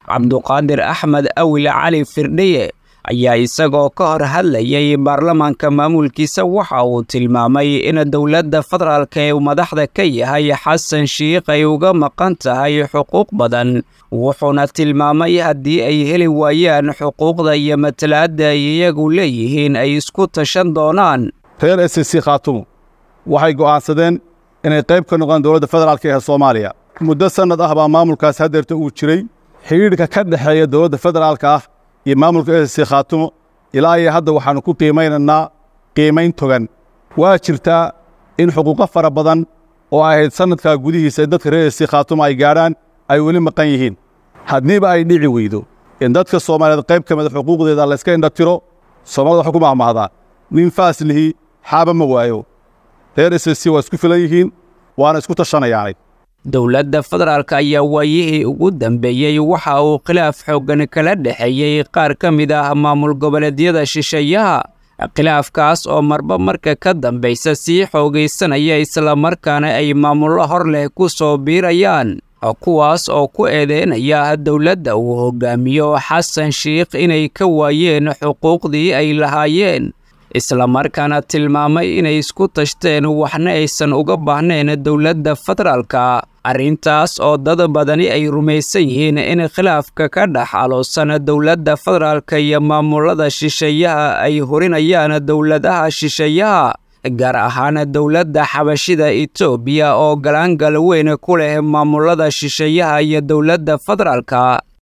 cabduqaadir axmed awil cali firdhiye ayaa isagoo ka hor hadlayay baarlamaanka maamulkiisa waxa uu tilmaamay in dowladda federaalka ee madaxda ka yahay xasan shiikh ay uga maqan tahay xuquuq badan wuxuuna tilmaamay haddii ay heli waayaan xuquuqda iyo matalaadda ay iyagu leeyihiin ay isku tashan doonaan reer s c khaatumo waxay go'aansadeen inay qayb ka noqdaan dowladda federaalka ee soomaaliya muddo sannad ah baa maamulkaas hadeerta uu jiray xidhiidhka ka dhexeeya dowladda federaalka ah iyo maamulka s c khaatumo ilaa iyo hadda waxaannu ku qiimaynaynaa qiimayn togan waa jirtaa in xuquuqo fara badan oo ay ahayd sannadkaa gudihiisa in dadka reer s c khaatumo ay gaadhaan ay weli maqan yihiin haddiiba ay dhici weydo in dadka soomaaliyeed qayb ka mida xuquuqdeeda layska indhatiro soomaalida waxay ku mahmahdaa nin faaslihi xaaba ma waayo reer s c waa isku filan yihiin waana isku tashanayaanay dowladda federaalk ayaa waayihii ugu dambeeyey waxa uu khilaaf xooggan kala dhexeeyey qaar ka mid ah maamul goboleedyada shisheeyaha khilaafkaas oo marba marka ka dambaysa sii xoogaysanaya islamarkaana ay maamullo hor leh ku soo biirayaan kuwaas oo ku eedeynaya dowladda uu hogaamiyo xasan shiikh inay ka waayeen xuquuqdii ay lahaayeen islamarkaana tilmaamay inay isku tashteen waxna aysan uga baahnayn dowladda federaalka arrintaas oo dad badani ay rumaysan yihiin in khilaafka ka dhex aloosan dowladda federaalka iyo maamulada shisheeyaha ay horinayaan dowladaha shisheeyaha gaar ahaan dowladda xabashida etoobiya oo galaangal weyn ku leh maamulada shisheeyaha iyo dowladda federaalka